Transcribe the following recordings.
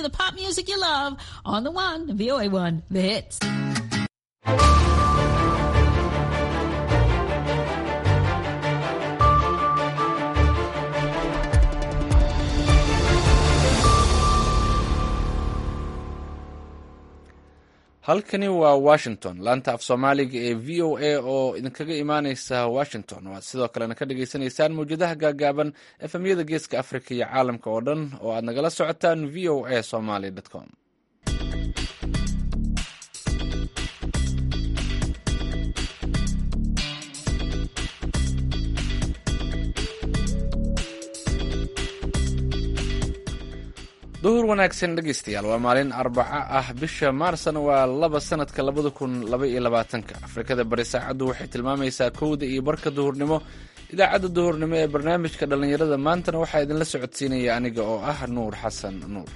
the pop music you love on the one, VOA one, the hits. halkani waa washington laanta af soomaaliga ee v o a oo idinkaga imaaneysa washington waad sidoo kalena ka dhagaysanaysaan mawjadaha gaagaaban efemyada geeska africa iyo caalamka oo dhan oo aad nagala socotaan v o a somaly com duhur wanaagsan dhegeystayaal waa maalin arbaco ah bisha maarsna waa laba sanadka labada kun laba iyo labaatanka afrikada bari saacaddu waxay tilmaamaysaa kowda iyo barka duhurnimo idaacadda duhurnimo ee barnaamijka dhallinyarada maantana waxaa idinla socodsiinaya aniga oo ah nuur xasan nuur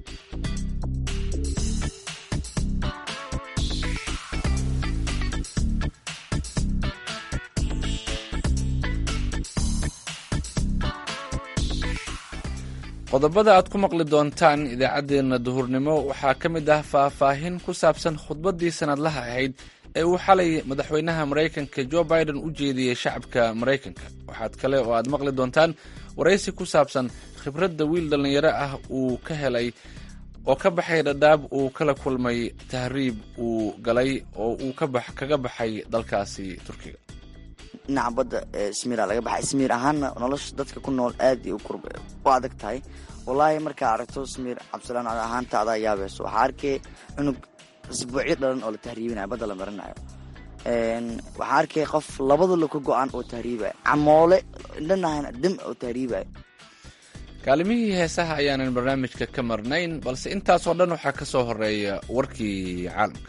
qodobada aad ku maqli doontaan idaacaddeenna duhurnimo waxaa ka mid ah faahfaahin ku saabsan khudbaddii sanadlaha ahayd ee uu xalay madaxweynaha maraykanka jo biden u jeediyey shacabka maraykanka waxaad kale oo aad maqli doontaan waraysi ku saabsan khibradda wiil dhallinyaro ah uu ka helay oo ka baxay dhadhaab uu kala kulmay tahriib uu galay oo uu kaga baxay dalkaasi turkiga dhinaca badda ismiira laga baxay ismiir ahaanna nolosha dadka ku nool aad u u adag tahay wallaahi markaa aragto ismiir cabdisalaan ahaanta adaa yaabayso waxaa arkay cunug isbuucyo dhalan oo la tahriibinayo badda la marinayo waxaa arkay qof labadula ka go-an oo tahriibayo camoole indhanahana dam oo tahriibayo kaalimihii heesaha ayaanan barnaamijka ka marnayn balse intaasoo dhan waxaa ka soo horeeya warkii caalamka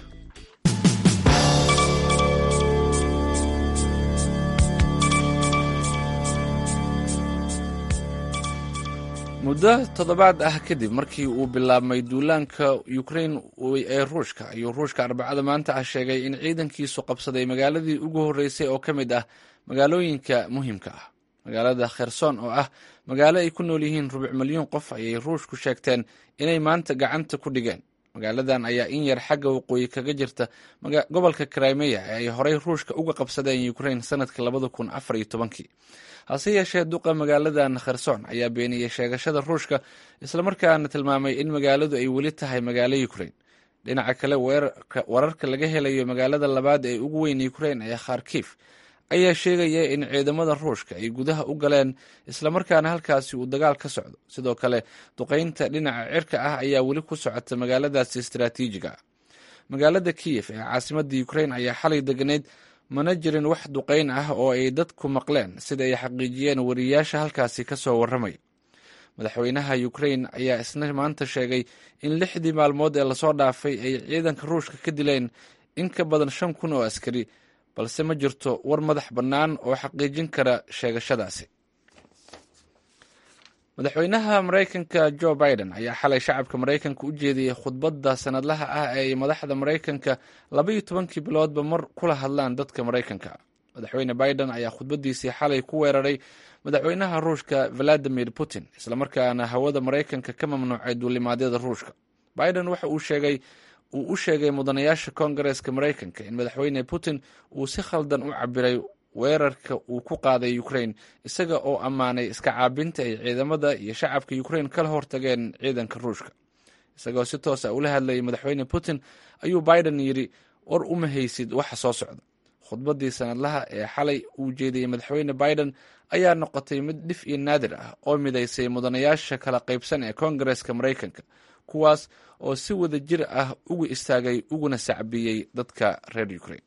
muddo toddobaad ah kadib markii uu bilaabmay duulaanka ukrain ee ruushka ayuu ruushka arbacada maanta ah sheegay in ciidankiisu qabsaday magaaladii ugu horreysay oo ka mid ah magaalooyinka muhiimka ah magaalada kherson oo ah magaalo ay ku nool yihiin rubuc milyuun qof ayay ruushku sheegteen inay maanta gacanta ku dhigeen magaaladan ayaa in yar xagga waqooyi kaga jirta gobolka krimeya ee ay horey ruushka uga qabsadeen ukrain sanadkii labada kun afar iyo tobankii hase yeeshee duqa magaaladan kherson ayaa beeniyey sheegashada ruushka islamarkaana tilmaamay in magaaladu ay weli tahay magaalo ukrain dhinaca kale wararka laga helayo magaalada labaad ee ugu weyn ukrain ee kharkif ayaa sheegaya in ciidamada ruushka ay gudaha u galeen islamarkaana halkaasi uu dagaal ka socdo sidoo kale duqeynta dhinaca cirka ah ayaa weli ku socota magaaladaasi istaraatiijiga ah magaalada kiyef ee caasimadda ukrain ayaa xalay deganayd mana jirin wax duqeyn ah oo ay dadku maqleen sida ay xaqiijiyeen wariyaasha halkaasi ka soo warramaya madaxweynaha ukrain ayaa isna maanta sheegay in lixdii maalmood ee lasoo dhaafay ay ciidanka ruushka ka dileen in ka badan shan kun oo askari balse ma jirto war madax bannaan oo xaqiijin kara sheegashadaasi madaxweynaha maraykanka jo biden ayaa xalay shacabka maraykanka u jeediyey khudbadda sanadlaha ah ee ay madaxda maraykanka laba iyo tobankii biloodba mar kula hadlaan dadka maraykanka madaxweyne biden ayaa khudbaddiisii xalay ku weeraray madaxweynaha ruushka valadimir putin islamarkaana hawada maraykanka ka mamnuucay duulimaadyada ruushka biden waxa uu sheegay uu u sheegay mudanayaasha koongareeska maraykanka in madaxweyne putin uu si khaldan u cabiray weerarka uu ku qaaday ukrain isaga oo ammaanay iska caabinta ay ciidamada iyo shacabka ukrain kala hortageen ciidanka ruushka isagoo si toos a ula hadlayay madaxweyne putin ayuu biden yidhi war uma haysid waxa soo socda khudbaddii sanadlaha ee xalay uu jeediyey madaxweyne biden ayaa noqotay mid dhif iyo naadir ah oo midaysay mudanayaasha kala qaybsan ee koongareeska maraykanka kuwaas oo si wada jir ah ugu istaagay uguna sacbiyey dadka reer ukrain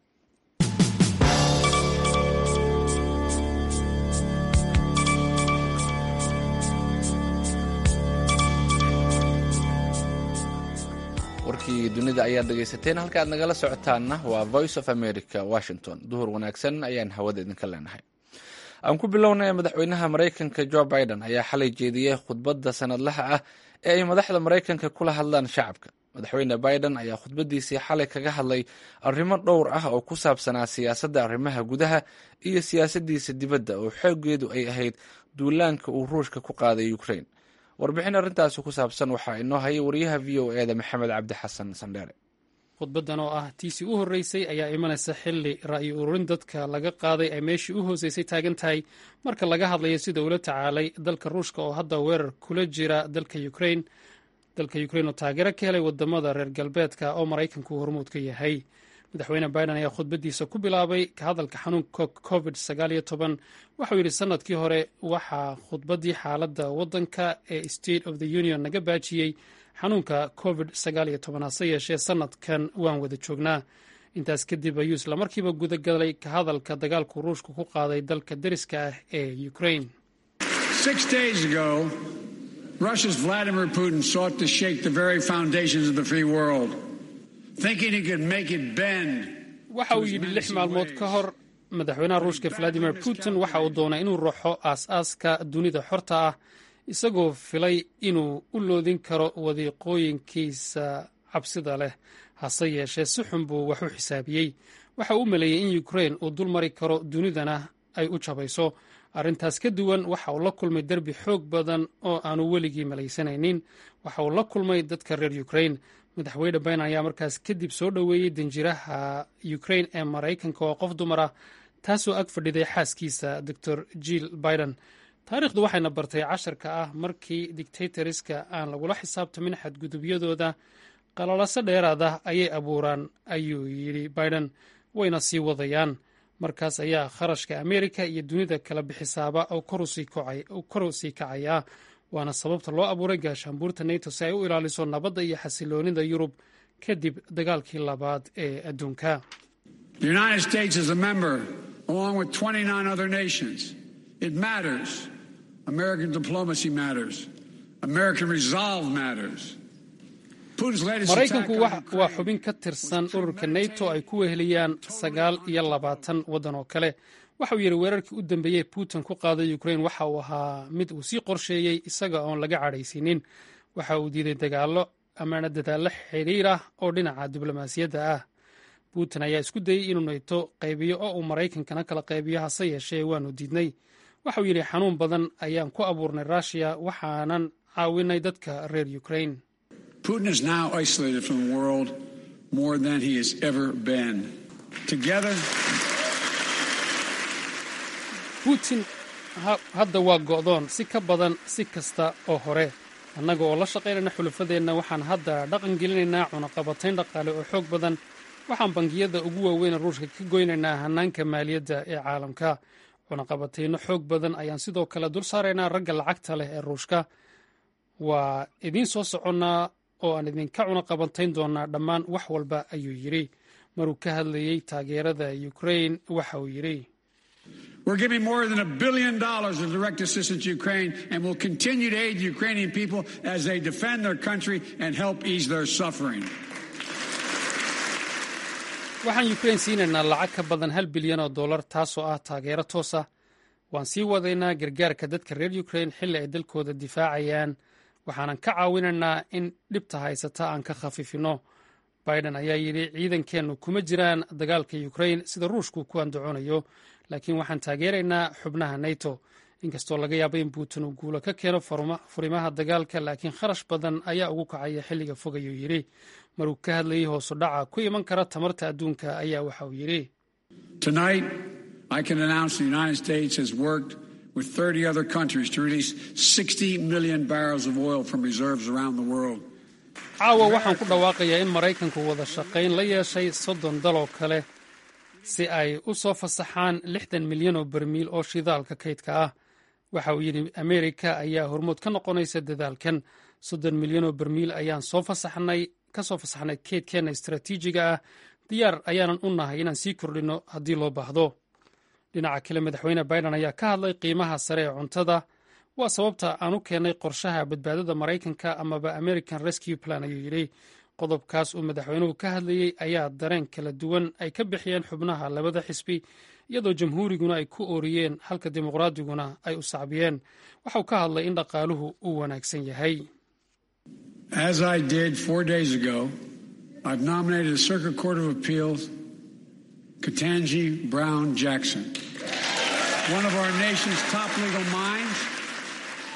warkii dunida ayaad dhegaysateen halka aad nagala socotaanna waa voice of america washington duhur wanaagsan ayaan hawada idinka leenahay aan ku bilownay madaxweynaha maraykanka jo biden ayaa xalay jeediyey khudbadda sanadlaha ah ee ay madaxda maraykanka kula hadlaan shacabka madaxweyne biden ayaa khudbaddiisii xalay kaga hadlay arrimo dhowr ah oo ku saabsanaa siyaasadda arrimaha gudaha iyo siyaasaddiisa dibadda oo xoogeedu ay ahayd duulaanka uu ruushka ku qaaday ukrain warbixin arrintaasi ku saabsan waxaa inoo hayay wariyaha v o e da maxamed cabdi xasan sandheere khudbaddan oo ah tiisii u horreysay ayaa imanaysa xilli ra'yi ururin dadka laga qaaday ay meeshii u hooseysay taagan tahay marka laga hadlayo sida uula tacaalay dalka ruushka oo hadda weerar kula jira dalka ukrain dalka ukrain oo taageero ka helay wadamada reer galbeedka oo maraykanku hormuud ka yahay madaxweyne biden ayaa khudbaddiisa ku bilaabay ka hadalka xanuunka covid waxau yidhi sanadkii hore waxaa khudbaddii xaaladda waddanka ee state of the union naga baajiyey xanuunka covid hase yeeshee sanadkan waan wada joognaa intaas kadib ayuu islamarkiiba gudagalay ka hadalka dagaalku ruushku ku qaaday dalka deriska ah ee ukrain Russia's Vladimir Putin sought to shake the very foundations of the free world, thinking he could make it bend. waxa uu yidhi lix maalmood ka hor madaxweynaha ruushka valadimir putin waxa uu doonay inuu ruuxo aas-aaska dunida xorta ah isagoo filay inuu u loodin karo wadiiqooyinkiisa cabsida leh hase yeeshee si xun buu wax u xisaabiyey waxa uu maleeyey in ukrain uu dul mari karo dunidana ay u jabayso arrintaas ka duwan waxa uu la kulmay derbi xoog badan oo aanu weligii malaysanaynin waxa uu la kulmay dadka reer ukrain madaxweyne biden ayaa markaas kadib soo dhoweeyey danjiraha ukrain ee maraykanka oo qof dumar ah taasoo ag fadhiday xaaskiisa doctor jill biden taariikhdu waxayna bartay casharka ah markii dictatoriska aan lagula xisaabtamin xadgudubyadooda qalalaso dheeraada ayay abuuraan ayuu yidhi biden wayna sii wadayaan markaas ayaa kharashka ameerika iyo dunida kala bixisaaba oo kor u sii kacayaa waana sababta loo abuuray gaashaanbuurta nato si ay u ilaaliso nabadda iyo xasiloonida yurub kadib dagaalkii labaad ee adduunka maraykanku waa xubin ka tirsan ururka nato ay ku weheliyaan sagaal iyo labaatan waddan oo kale waxauu yidhi weerarkii u dambeeyey putin ku qaaday ukrain waxa uu ahaa mid uu sii qorsheeyey isaga oon laga cadhaysiinin waxa uu diiday dagaallo amaana dadaallo xidhiir ah oo dhinaca diblomaasiyadda ah putin ayaa isku dayey inuu nato qaybiyo oo uu maraykankana kala qaybiyo hase yeeshee waanu diidnay waxauu yidhi xanuun badan ayaan ku abuurnay ruushiya waxaanan caawinay dadka reer ukrain Putin is now isolated from the world more than he has ever been. Together, putin hadda waa go'doon si ka badan si kasta oo hore annaga oo la shaqaynayna xulafadeenna waxaan hadda dhaqan gelinaynaa cunaqabatayn dhaqaale oo xoog badan waxaan bangiyada ugu waaweyn ruushka ka goynaynaa hannaanka maaliyadda ee caalamka cunaqabatayno xoog badan ayaan sidoo kale dul saaraynaa ragga lacagta leh ee ruushka waa idiin soo soconnaa oo aan idinka cunaqabatayn doonaa dhammaan wax walba ayuu yidhi maruu ka hadlayey taageerada ukrain waxa uu yidhi We're giving more than a billion dollars of direct assistance to Ukraine and will continue to aid the Ukrainian people as they defend their country and help ease their suffering. waxaan ukrain siinaynaa lacag ka badan hal bilyan oo dollar taasoo ah taageero toosa waan sii wadaynaa gargaarka dadka reer ukrain xilli ay dalkooda difaacayaan waxaanan ka caawinaynaa in dhibta haysata aan ka khafiifino biden ayaa yidhi ciidankeennu kuma jiraan dagaalka ukrain sida ruushku ku andacoonayo laakiin waxaan taageeraynaa xubnaha nato inkastoo laga yaaba in putin uu guulo ka keeno furimaha dagaalka laakiin kharash badan ayaa ugu kacaya xilliga fog ayuu yidhi maruu ka hadlayey hoosu dhaca ku iman kara tamarta adduunka ayaa waxa uu yidhi Tonight, I can announce the United States has worked with 30 other countries to release 60 million barrels of oil from reserves around the world. caawa waxaan ku dhawaaqayaa in maraykanku wada shaqayn la yeeshay soddon daloo kale si ay u soo fasaxaan lixdan milyan oo barmiil oo shidaalka kaydka ah waxa uu yidhi ameerika ayaa hormood ka noqonaysa dadaalkan soddon milyan oo barmiil ayaan soo fasaxnay ka soo fasaxnay kaydkeenna istaraatiijiga ah diyaar ayaanan u nahay inaan sii kordhinno haddii loo baahdo dhinaca kale madaxweyne biden ayaa ka hadlay qiimaha sare ee cuntada waa sababta aan u keennay qorshaha badbaadada maraykanka amaba american rescue plan ayuu yidhi qodobkaas uu madaxweynuhu ka hadlayey ayaa dareen kala duwan ay ka bixiyeen xubnaha labada xisbi iyadoo jamhuuriguna ay ku ooriyeen halka dimuqraadiguna ay u sacbiyeen waxauu ka hadlay in dhaqaaluhu uu wanaagsan yahay As I did four days ago, I've nominated a Circuit Court of Appeals, Katanji Brown Jackson, one of our nation's top legal minds.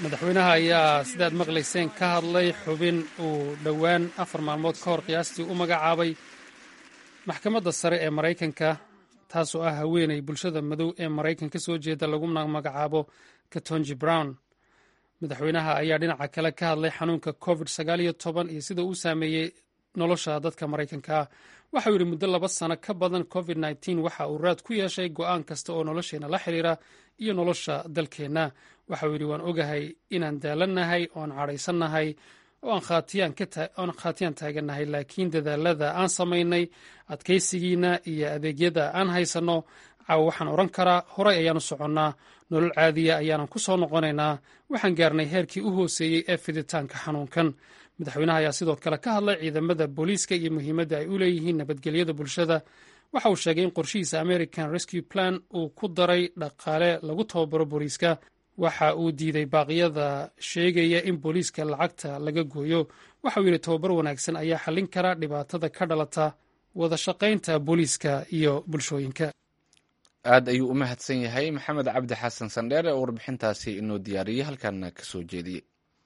madaxweynaha ayaa sidaad maqlayseen ka hadlay xubin uu dhowaan afar maalmood ka hor qiyaastii u magacaabay maxkamadda sare ee maraykanka taasoo ah haweeney bulshada madow ee maraykan ka soo jeeda laguna magacaabo katonji brown madaxweynaha ayaa dhinaca kale ka hadlay xanuunka covid sagaaliyo toban iyo sida uu saameeyey nolosha dadka maraykanka ah waxauu yidhi muddo laba sano ka badan covid nteen waxa uu raad ku yeeshay go'aan kasta oo nolosheenna la xiriira iyo nolosha dalkeenna waxauu yidhi waan ogahay inaan daalannahay oan cadhaysannahay oo aan khaatiyaan taagannahay laakiin dadaalada aan samaynay adkaysigiina iyo adeegyada aan haysanno caawa waxaan odhan karaa horay ayaanu soconnaa nolol caadiya ayaanan ku soo noqonaynaa waxaan gaarnay heerkii u hooseeyey ee fiditaanka xanuunkan madaxweynaha ayaa sidoo kale ka hadlay ciidamada booliiska iyo muhiimadda ay u leeyihiin nabadgelyada bulshada waxa uu sheegay in qorshihiisa american rescue plan uu ku daray dhaqaale lagu tababaro booliiska waxa uu diiday baaqyada sheegaya in booliiska lacagta laga gooyo waxa uu yidhi tababar wanaagsan ayaa xallin kara dhibaatada ka dhalata wada shaqaynta booliiska iyo bulshooyinka aad ayuu u mahadsan yahay maxamed cabdi xasan sandheer oo warbixintaasi inoo diyaariyey halkaana ka soo jeediyey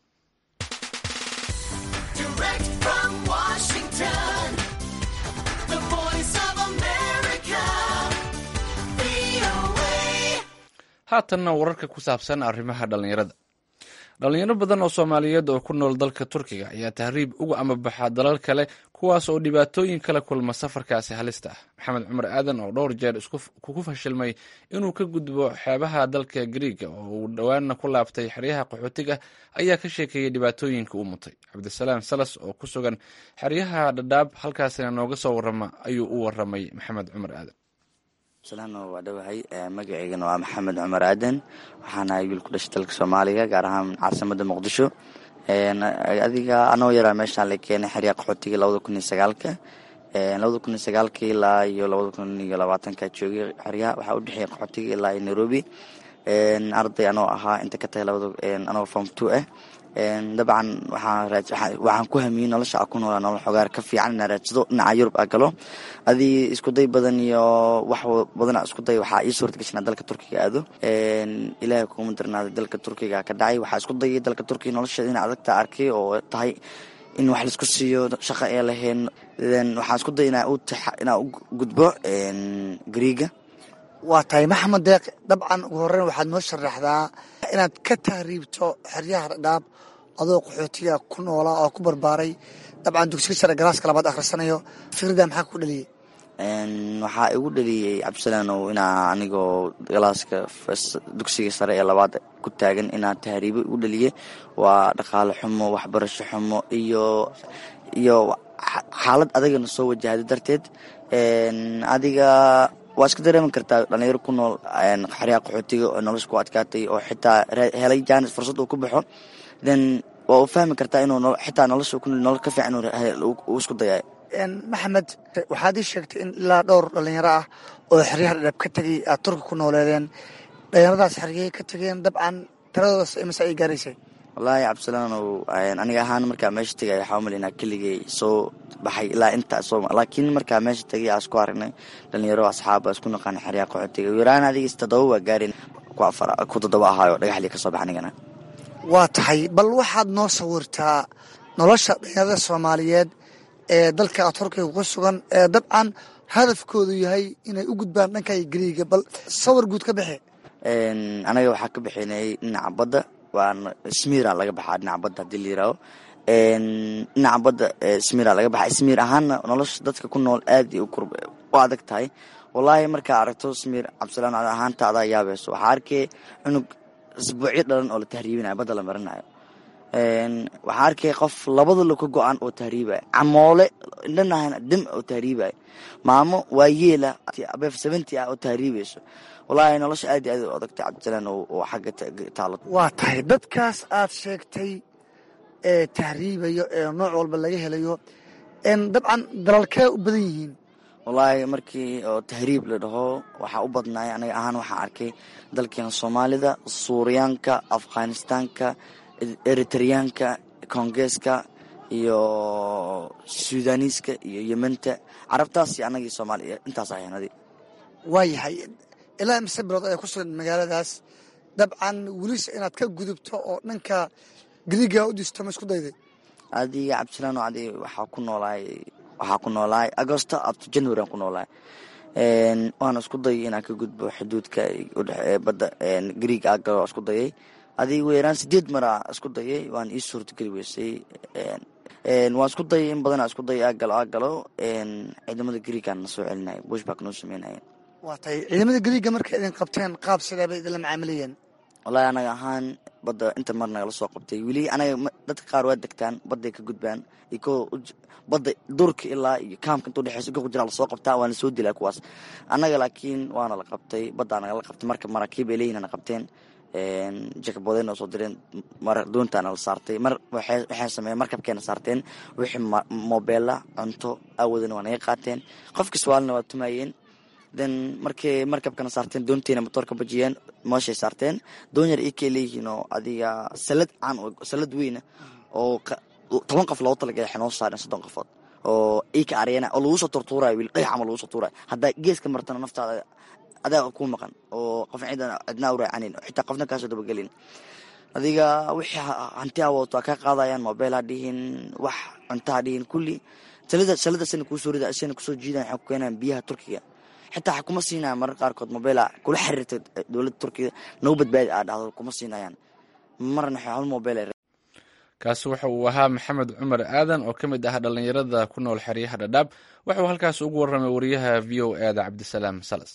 haatanna wararka ku saabsan arrimaha dhallinyarada dhalinyaro badan oo soomaaliyeed oo ku nool dalka turkiga ayaa tahriib uga amabaxa dalal kale kuwaas oo dhibaatooyin kala kulma safarkaasi halista ah maxamed cumar aadan oo dhowr jeer kugu fashilmay inuu ka gudbo xeebaha dalka griiga oo uu dhowaanna ku laabtay xeryaha qaxootiga ayaa ka sheekeeyey dhibaatooyinka uu mutay cabdisalaam salas oo ku sugan xeryaha dhadhaab halkaasina nooga soo warama ayuu u waramay maxamed cumar aadan salaano waa dhowahay magaceygana waa maxamed cumar aadan waxaana wiil ku dhashay dalka soomaaliya gaar ahaan caasimada muqdisho adiga anoo yaraa meeshaan la keenay xeryaa qaxootiga labada kun iyo sagaalka labada kun iyo sagaalka ilaa iyo labada kun iyo labaatanka joogay xeryaha waxaa udhexeeya qaxootiga ilaa iyo nairobi arday anoo ahaa inta ka tahay labada anoo form two ah dabcan waxaan ku hamiyey nolosha a ku noolaa nolol xogaar ka fiican inaa raadsado dhinaca yurub a galo adii iskuday badan iyo wax badan isku day waxaa ii suurta gashanaa dalka turkiga aado ilaahay kuma darnaaday dalka turkiga ka dhacay waxaa isku dayay dalka turkiga nolosheeda ina adagta arkay oo tahay in wax laisku siiyo shaqa ee lahayn waxaan isku day inaa u gudbo griiga waa tahay maxamed deeq dabcan ugu horeyn waxaad noo sharaxdaa inaad ka tahriibto xeryaha dhadhaab adoo qaxootiga ku noolaa oo ku barbaaray dabcan dugsiga sare galaaska labaad akhrisanayo fikrada maxaa ku dhaliyey waxaa igu dhaliyey cabdisalaanow inaa anigoo galaaska dugsiga sare ee labaad ku taagan inaa tahriibo igu dhaliye waa dhaqaale xumo waxbarasho xumo iyo iyo xaalad adagana soo wajahday darteed adiga waa iska dareemi kartaa dhalinyaro ku nool xeryaa qaxootiga oo nolosha ku adkaatay oo xitaa helay jaanis fursad uu ku baxo then waa u fahmi kartaa inuu xitaa nolosha ku nolol ka fiican uu isku dayaay maxamed waxaad ii sheegtay in ilaa dhowr dhalinyaro ah oo xeryaha dhadhaab ka tegay aad turki ku nooleedeen dhalinyaradaas xeryay ka tegeen dabcan tiradoodas imase ay gaaraysay wallaahi cabdisalaanow aniga ahaan markaa meesha tegay waxaa umali inaa keligay soo baxay ilaa intaa soo laakiin markaa meesha tegay aa isku aragnay dhalinyaro asxaaba isku naqaana xeryaa qaxootiga yaraan adigiis toddoba waa gaarin ku afar ku toddoba ahaayo dhagaxlii ka soo bax anigana waa tahay bal waxaad noo sawirtaa nolosha dhalinyarada soomaaliyeed ee dalka turkiga ku sugan ee dabcan hadafkoodu yahay inay u gudbaan dhanka gariiga bal sawir guud ka bixe anaga waxaa ka bixinay dhinaca badda waana smira laga baxaa dhinaca badda hadii la yiraaho dhinaca badda smira laga baxa smiir ahaana nolosha dadka ku nool aad u adag tahay wallaahi markaa aragto smiir cabdisalaan ahaanta adaa yaabayso waxaa arkay cunug isbuucyo dhalan oo la tahriibinayo badda la marinayo waxaa arkay qof labada laka go-an oo tahriibaya camoole indhanahana dim oo tahriibaya maamo waa yeela beef seventy ah oo tahriibayso wallaahi nolosha aad iyo aad u adagtay cabdisalaan oo xagga taalo waa tahay dadkaas aad sheegtay ee tahriibayo ee nooc walba laga helayo dabcan dalalkee u badan yihiin wallaahi markii oo tahriib la dhaho waxaa u badnaay aniga ahaan waxaa arkay dalkeena soomaalida suuriyaanka afghanistaanka eritreyaanka kongeeska iyo suudaniiska iyo yementa carabtaas iyo anagii soomaaliya intaas ahaynadi waa yahay ilaa mise bilood ayaa ku sugan magaaladaas dabcan welise inaad ka gudubto oo dhanka gariiga u disto ma isku dayday adiga cabdisalaan adi waxaa ku noolaay waxaa ku noolaay agosto abto january aan ku noolaay waana isku dayay inaan ka gudbo xuduudka udhe badda gariiga aa galo isku dayay adiga weeraan sideed mara isku dayay waan ii suurtageli weysay waan isku dayay in badanaa isku dayay aa galo aa galo ciidamada gariigaan na soo celinaya bushback noo sameynaya waa tahay ciidamada gariiga markay idin qabteen qaab sidee bay idinla macaamilayeen wallaahi anaga ahaan badda inta mar nagala soo qabtay weli anaga dadka qaar waa degtaan badday ka gudbaan iyo ko badda durka ilaa iyo kaamka inta udhexeysa go jiraa lasoo qabtaa waana soo dilaa kuwaas annaga laakiin waana la qabtay baddaa nagala qabtay marka maraakiib ay leeyihin na qabteen jakabooday noo soo direen mar doontaana la saartay mar waxay sameeyeen markabkeena saarteen wixii mobeela cunto aawadana waa naga qaateen qofkii suwaalina waa tumaayeen then markay markabkana saarteen doonteena motoor ka bajiyeen mooshay saarteen doon yar ikay leeyihiin oo adiga salad caan salad weyna oo toban qof loogu talagalay waxay noo saareen soddon qofood oo ika aryana oo lagu soo turtuurayo wiil dhagax ama lagu soo tuurayo haddaa geeska martana naftaada adaa ku maqan oo qof ciidan cidnaa u raacanin xitaa qofna kaasoo dabagelin adiga wixii hanti awood waa kaa qaadayaan mobile ha dhihin wax cunto ha dhihin kulli salada salada sina kusoo rida sina kusoo jiidan waxay ku keenayaan biyaha turkiga xitaa kuma siinayaan marar qaarkood mobile kula xiriirta dowladda turkiga nagu badbaadi aa dhahdo kuma siinayaan marna waxay hal mobile kaasi waxa uu ahaa maxamed cumar aadan oo ka mid ah dhallinyarada ku nool xeryaha dhadhaab waxa uu halkaas ugu warramay wariyaha v o eeda cabdisalaam salas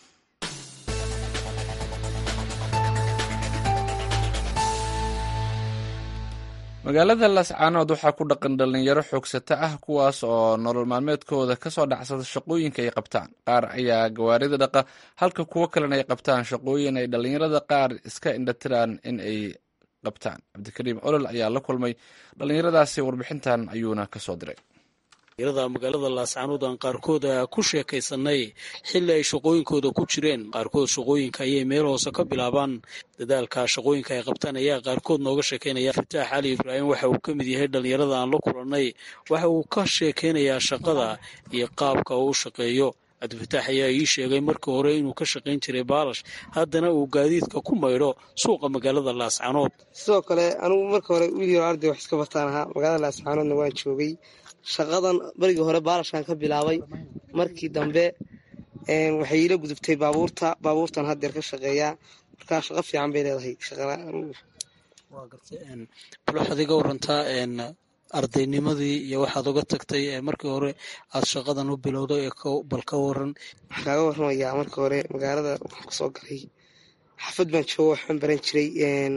magaalada lascaanood waxaa ku dhaqan dhallinyaro xoogsata ah kuwaas oo nolol maalmeedkooda kasoo dhacsada shaqooyinka ay qabtaan qaar ayaa gawaarida dhaqa halka kuwo kalena ay qabtaan shaqooyin ay dhallinyarada qaar iska indhatiraan in ay qabtaan cabdikariim olol ayaa la kulmay dhallinyaradaasi warbixintan ayuuna kasoo diray yada magaalada laascaanood aan qaarkood ku sheekaysanay xilli ay shaqooyinkooda ku jireen qaarkood shaqooyinka ayay meel hoose ka bilaabaan dadaalka shaqooyinka ay qabtaan ayaa qaarkood nooga sheekeynaya fataax cali ibraahim waxa uu ka mid yahay dhallinyarada aan la kulannay waxa uu ka sheekeynayaa shaqada iyo qaabka uu u shaqeeyo cabdifataax ayaa ii sheegay markii hore inuu ka shaqayn jiray baalash haddana uu gaadiidka ku maydho suuqa magaalada laascaanood sidoo kale anugu marka hore wiil yaro arday wax iska bataan ahaa magaalada laascaanoodna waan joogay shaqadan barigii hore baalashkan ka bilaabay markii dambe waxay iila gudubtay baabuurta baabuurtan haddeer ka shaqeeyaa markaa shaqo fiican bay leedahay bal waxaad iga warantaa ardaynimadii iyo waxaad uga tagtay markii hore aad shaqadan u bilowday bal ka waran waxaan kaaga warramayaa markii hore magaalada waxaan kusoo galay xafad baan joogo waxbaan baran jiray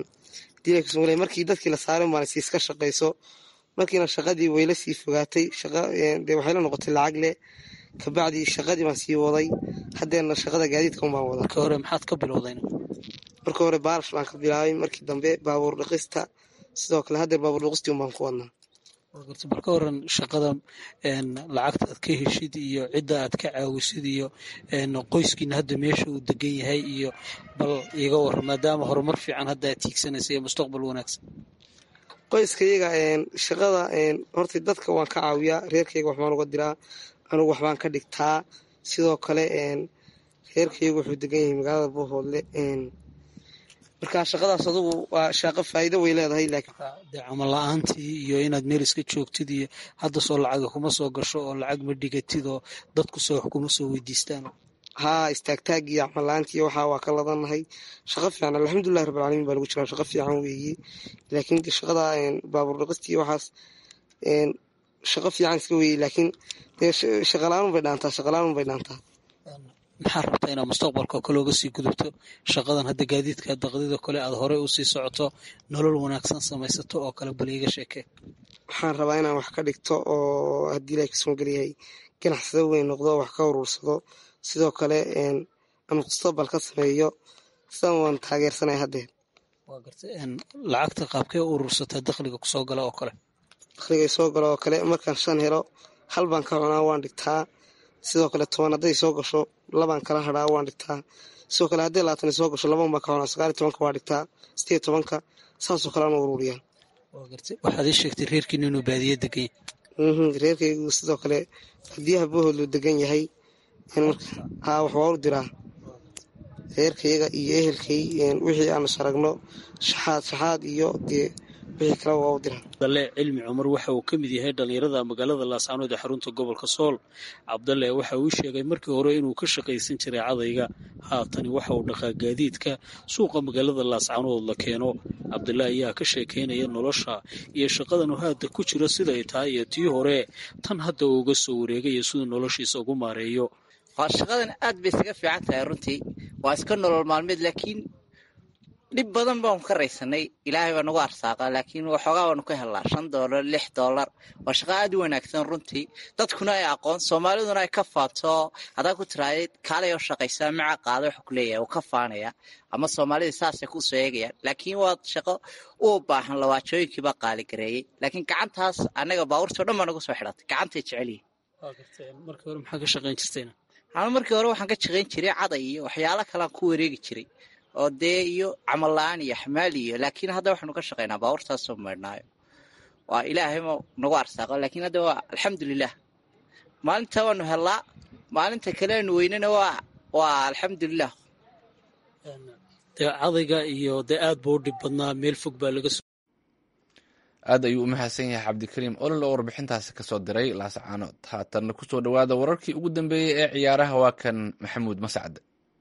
dil markii dadkii la saarin baan siiska shaqayso markiina shaqadii wayla sii fogaatay de waxay la noqotay lacag leh kabacdii shaqadii baan sii waday haddeerna shaqada gaadiidka un baan wada markii hore maxaad ka bilowdayn markii hore baalash baan ka bilaabay markii dambe baabuur dhaqista sidoo kale haddeer baabuur dhaqistii un baan ku wadnaa bal ka waran shaqada lacagta aad ka heshid iyo cidda aad ka caawisid iyo qoyskiina hadda meesha uu degan yahay iyo bal iga waran maadaama horumar fiican hadda aad tiigsanaysa iyo mustaqbal wanaagsan qoyskayaga shaqada horta dadka waan ka caawiyaa reerkayga waxbaan uga diraa anugu waxbaan ka dhigtaa sidoo kale reerkaygu wuxuu degan yahay magaalada bohoodle marka shaqadaas adugu waa shaqo faa'iido way leedahay laakiin dee camal la-aantii iyo inaad meel iska joogtid iyo hadda soo lacaga kuma soo gasho oo lacag ma dhigatid oo dadku soo wax kuma soo weydiistaan haa istaagtaag iyo camal la-aantii iyo waxaa waa ka ladanahay shaqo fiican alxamdulillahi rabbilcaalamiin baa lagu jiraa shaqo fiican weeye laakiin shaqada baabuur dhaqistii waxaas shaqo fiican iska weeye laakiin dee shaqala-aan bay dhaantaa shaqala-aan bay dhaantaa maxaa rabtaa inaad mustaqbalka kale uga sii gudubto shaqadan hadda gaadiidka daqdida kale aad horey usii socoto nolol wanaagsan samaysato oo kale bal iiga sheekee waxaan rabaa inaan wax ka dhigto oo haddii ilahay kasoo gelyahay ganacsado weyn noqdo wax ka urursado sidoo kale aan mustaqbal ka sameeyo sidan waan taageersanay haddeer waa garta lacagta qaabkee u urursataa dakhliga kusoo gala oo kale dakhliga soo galo oo kale markaan shan helo hal baan ka cunaa waan dhigtaa sidoo kale toban hadday soo gasho labaan kala hadhaa waan dhigtaa sidoo kale hadday labaatan soo gasho laban baan ka cunaa sagaal iyo tobanka waa dhigtaa sideed tobanka saasoo kale aan ururiyaa waa garta waxaad ii sheegtay reerkiina inuu baadiye degan yahay reerkaygu sidoo kale baadiyaha bohoodlu degan yahay haa wax waa u diraa reerkayaga iyo ehelkay wixii aanu saragno shaxaad shaxaad iyo dee wixii kale waa u diran cabdalle cilmi cumar waxa uu ka mid yahay dhallinyarada magaalada laascaanood ee xarunta gobolka sool cabdalle waxa uu sheegay markii hore inuu ka shaqaysan jiray cadayga haatani waxa uu dhaqaa gaadiidka suuqa magaalada laascaanood la keeno cabdalle ayaa ka sheekaynaya nolosha iyo shaqadan haada ku jiro siday tahay iyo tii hore tan hadda uu uga soo wareegayo siduu noloshiisa ugu maareeyo shaqadan aad bay isaga fiican tahay runtii waa iska nolol maalmeed laakiin dhib badan baanu ka raysanay ilaahay baa nagu arsaaqa laakiin waxoogaa baanu ka helnaa shan doolar lix doolar waa shaqa aad u wanaagsan runtii dadkuna ay aqoon soomaaliduna ay ka faato haddaa ku tiraadid kaalay oo shaqaysaa maca qaada wuxuu ku leeyahay uu ka faanaya ama soomaalida saasay ku soo eegayaan laakiin waa shaqo u baahan lawaajooyinkiibaa qaaligareeyey laakiin gacantaas annaga baabuurtii o dhan baa nagu soo xidhatay gacantay jecelyihin markii hore maxaa ka shaqayn jirtayna ama markii hore waxaan ka shaqayn jiray caday iyo waxyaalo kalean ku wareegi jiray oo dee iyo camal la-aan iyo xamaal iyo laakiin hadda waxaanu ka shaqaynaa baabuurtaasoo maydhnaayo waa ilaahayma nagu arsaaqo laakiin hadda waa alxamdulilah maalinta waanu hellaa maalinta kaleanu weynana waa waa alxamdulilah dee cadayga iyo dee aad buu u dhib badnaa meel fog baa laga soo aad ayuu u mahadsan yahay cabdikariim olol oo warbixintaasi kasoo diray laascaanood haatanna kusoo dhowaada wararkii ugu dambeeyey ee ciyaaraha waa kan maxamuud mascad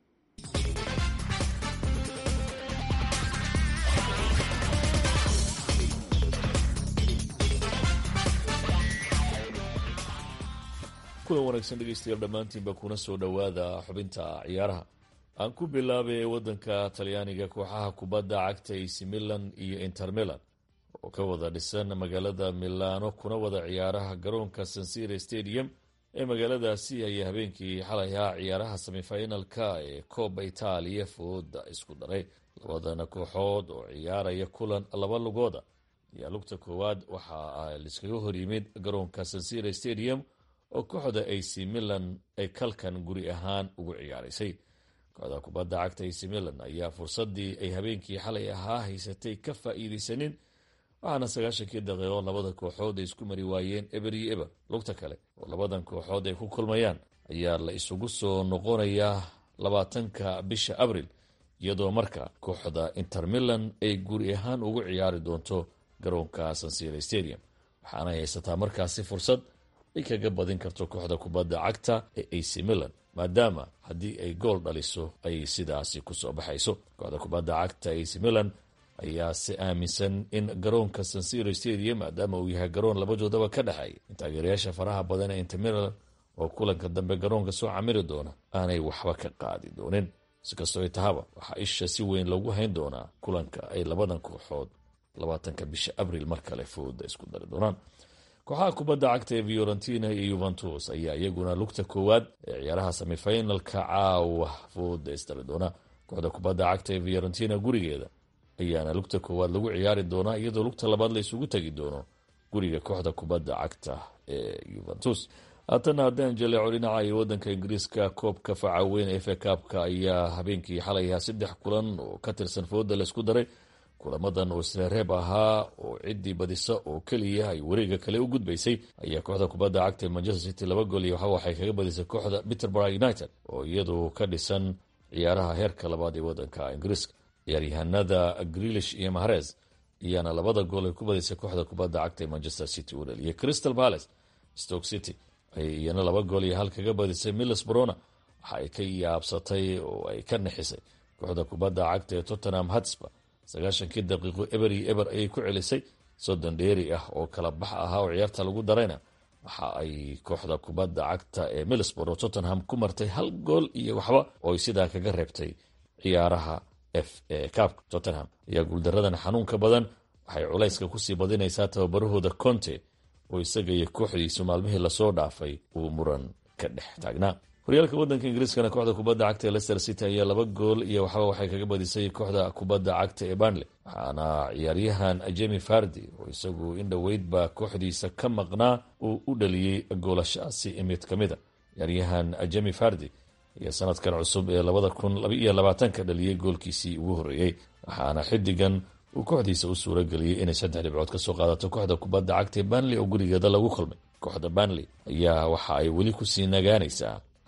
kulan wanaagsan dhegeystayaal dhammaantiinba kuna soo dhowaada xubinta ciyaaraha aan ku bilaabay waddanka talyaaniga kooxaha kubadda cagta ac milan iyo inter milan oo ka wada dhisan magaalada milano kuna wada ciyaaraha garoonka sansire stadium ee magaaladaasi ayaa habeenkii xalay ahaa ciyaaraha semifinalka ee kooba itaaliya fooda isku daray labadana kooxood oo ciyaaraya kulan laba lugooda ayaa lugta koowaad waxa liskaga horyimid garoonka sansire stadium oo kooxda ac milan ay kalkan guri ahaan ugu ciyaaraysay kooxda kubadda cagta ac milan ayaa fursadii ay habeenkii xalay ahaa haysatay ka faa-iideysanin waxaana sagaashankii daqiiqo labada kooxood ay isku mari waayeen eber iyo eber lugta kale oo labadan kooxood ay ku kulmayaan ayaa la isugu soo noqonayaa labaatanka bisha abril iyadoo marka kooxda inter milan ay guri ahaan ugu ciyaari doonto garoonka sansire stadium waxaana haysataa markaasi fursad ay kaga badin karto kooxda kubadda cagta ee ac milan maadaama haddii ay gool dhaliso ay sidaasi kusoo baxayso kooxda kubadda cagta ac milan ayaa se aaminsan in garoonka sansiro stadium maadaama uu yahay garoon labadoodaba ka dhexeeya in taageerayaasha faraha badan ee inter milan oo kulanka dambe garoonka soo camiri doona aanay waxba ka qaadi doonin sikastoo ay tahaba waxaa isha si weyn loogu hayn doonaa kulanka ay labadan kooxood labaatanka bisha abril mar kale fooda isku dari doonaan kooxaha kubadda cagta ee fiorentina iyo yuventus ayaa iyaguna lugta koowaad ee ciyaaraha semifinalka caawa fooda isdari doona kooxda kubadda cagta ee fiorentina gurigeeda ayaana lugta koowaad lagu ciyaari doonaa iyadoo lugta labaad la isugu tegi doono guriga kooxda kubadda cagta ee yuventus haatana haddaan jaleeco dhinaca iyo wadanka ingiriiska koobka faca weyn efe kaabka ayaa habeenkii xalay ahaa saddex kulan oo ka tirsan fooda laysku daray kulamadan oo isla reeb ahaa oo ciddii badisa oo keliya ay wareega kale u gudbaysay ayaa kooxda kubadda cagta ee manchester city laba gool iyo waxa waxay kaga badisay kooxda peterborough united oo iyadu ka dhisan ciyaaraha heerka labaad ee wadanka ingiriiska ciyaaryahanada grilish iyo mahrez ayaana labada gool ay ku badisay kooxda kubadda cagta ee manchester city u dhaliyay crystal palace stoke city ayay iyana laba gool iyo hal kaga badisay miles brona waxa ay ka yaabsatay oo ay ka nixisay kooxda kubadda cagta ee tottenham hotspur sagaashankii daqiiqo eber iyo eber ayay ku celisay soddon dheeri ah oo kala bax ahaa oo ciyaarta lagu darayna waxa ay kooxda kubadda cagta ee milisbor oo tottenham ku martay hal gool iyo waxba oo ay sidaa kaga reebtay ciyaaraha f e kaabka tottenham ayaa guuldaradan xanuunka badan waxay culayska kusii badinaysaa tababarahooda conte oo isaga iyo kooxdiisu maalmihii lasoo dhaafay uu muran ka dhex taagnaa horyaalka wadanka ingiriiskana kooxda kubadda cagta ee leicester city ayaa laba gool iyo waxba waxay kaga badisay kooxda kubadda cagta ee barnley waxaana ciyaaryahan jemi fardi oo isagu in dhoweydba kooxdiisa ka maqnaa uu u dhaliyey goolashaasi mid ka mida ciyaaryahan jemi fardi ayaa sanadkan cusub ee labada kun labaiyo labaatanka dhaliyey goolkiisii ugu horreeyey waxaana xidigan uu kooxdiisa u suura geliyey inay saddex dhibcood kasoo qaadato kooxda kubadda cagta ee barnley oo gurigeeda lagu kulmay kooxda barnley ayaa waxa ay weli kusii nagaanaysaa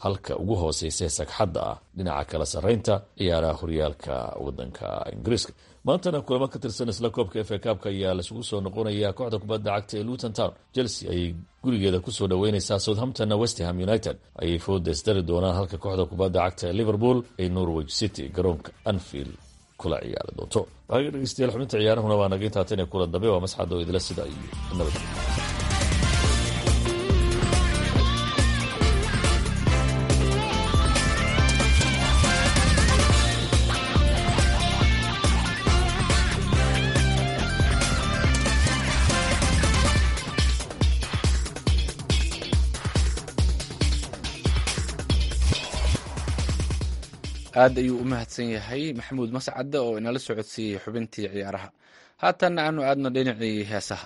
halka ugu hooseysa sagxadda ah dhinaca kala sarreynta ciyaaraha horyaalka waddanka ingiriiska maantana kulamo ka tirsan isla koobka efa kaabka ayaa laisugu soo noqonaya kooxda kubadda cagta ee luton town chelsea ayay gurigeeda kusoo dhaweyneysaa southamptonna westham united ayay foodes dari doonaan halka kooxda kubadda cagta ee liverpool ay norwich city garoonka anfield kula ciyaari doonto waaga dhegeystayaal xubinta ciyaarahuna waa naga intaatan ee kula dambe waa masxad oo idila sida iyo nabad aad ayuu u mahadsan yahay maxamuud mascadde oo inala socodsiiyey xubintii ciyaaraha haatanna aanu aadno dhinacii heesaha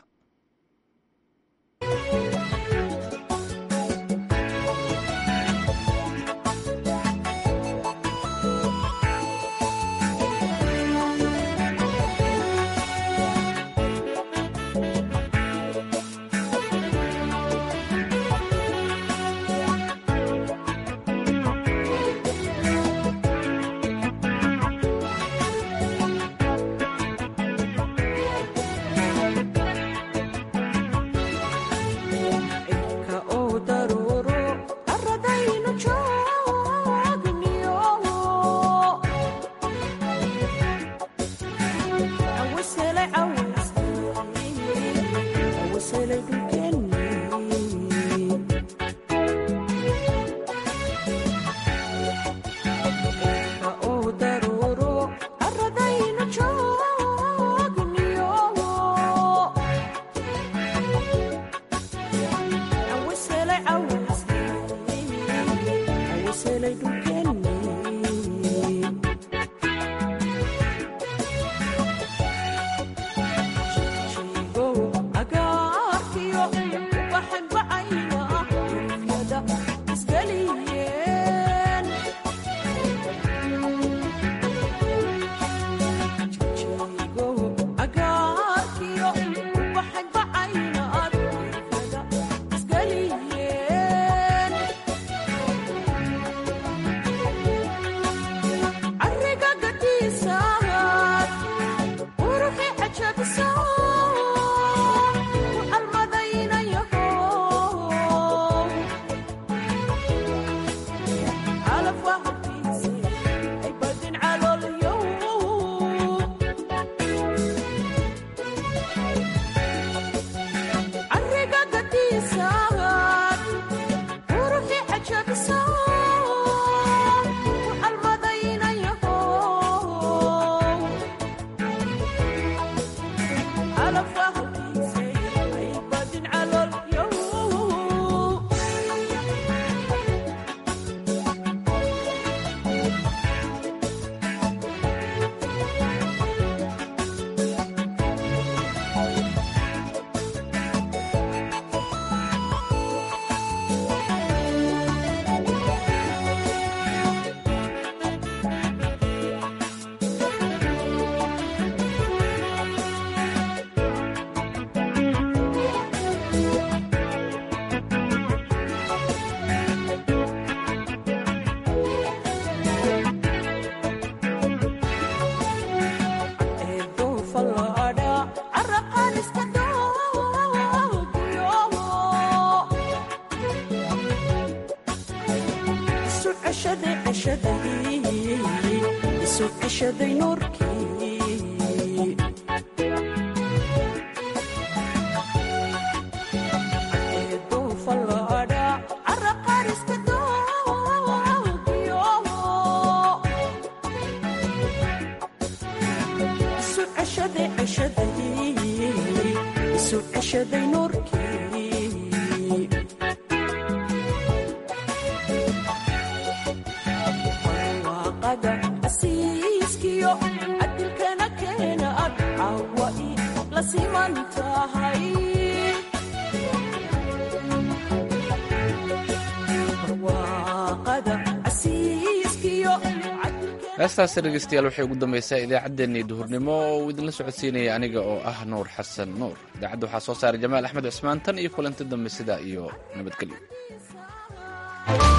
heestaasi dhegeystayaal waxay ugu dambaysaa idaacaddeenii duhurnimo oo uu idinla socodsiinaya aniga oo ah nuur xasan nuur idaacadda waxaa soo saaray jamaal axmed cusmaan tan iyo kulanti dambe sidaa iyo nabadgelyo